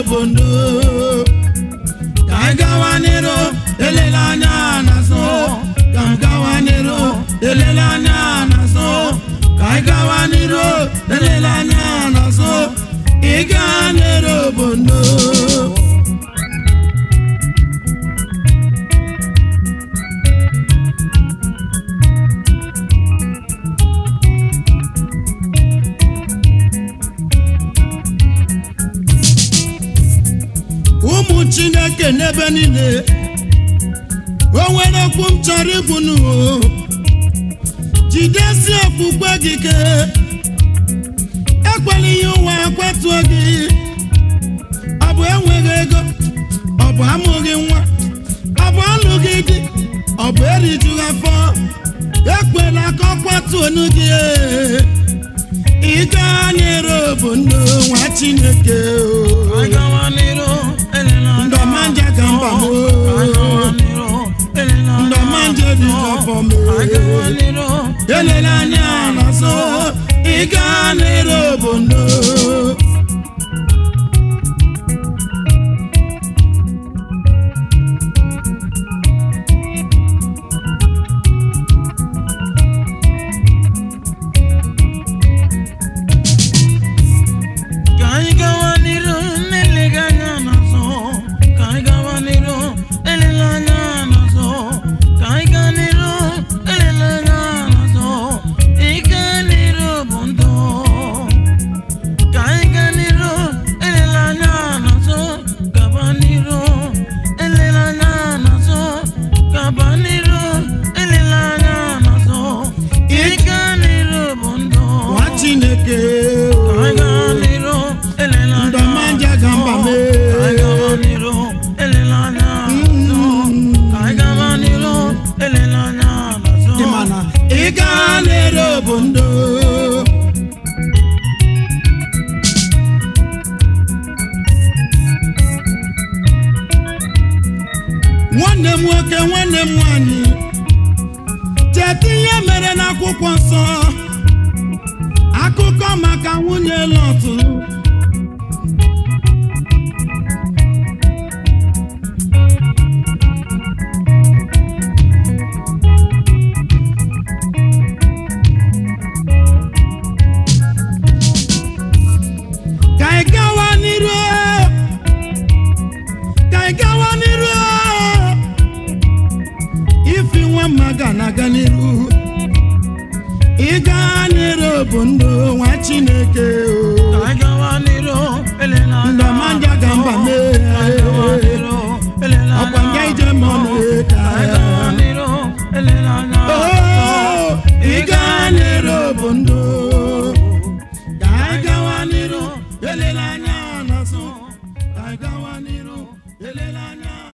obodo ka anyị gawa n'iru elela anya n'azụ ka m gawa n'iru elela anya n'azụ ka anyị gawa n'iru elela anya n'azụ ịga n'iru obodo ụmụ chineke n'ebe niile o nwere okwu m chọrọ ikwu n'uwo jidesi okpukpe gị ike ekwela ihe ụwa kwetuo gị ọ bụ enweghị ego ọ bụ amụghị nwa ọ bụ alụghị di ọ bụ erijughị afọ ekwela ka ọ kwatuo onu gị ịga nyere obodo nwa chineke o ndọmanja ka mba m ndọmanja dị n'afọ m elela anya n'azụ ịga n'ere obodo Ka anyị gawa n'iru n'eleghị anya n'azụ ka anyị gawa n'iru eleghị anya n'azụ ka anyị gaa n'iru eleghị anya n'azụ ịga n'iru bụ ndụ ka anyị gaa n'iru eleghị anya n'azụ gaba n'iru eleghị anya n'azụ gaba n'iru eleghị anya n'azụ ịga n'iru bụ ndụ nwa chineke ka anyị gaa n'iru eleghị anya ndọmanja ka mba m ka anyị gawa n'iru eleghị anya n'azụ ka anyị gawa n'iru eleghị anya n'azụ Ị ma na ịga n'ere obodo nwanne m nwoke nwanne m nwanyị cheta ihe mere n'akwụkwọ nsọ akụkọ maka nwunye lọtụ ka ị gawa n'iru ka ị gawa n'iru ifi nwa mma ga na-aga n'iru ịga n'iru bụ ndụ nwa chineke ka anyị gawa n'iru eleghị anya ndọmanja ga mba mee ka anyị gawa n'iru eleghị anya ọkwa nga ije mọnụ ka ka anyị gawa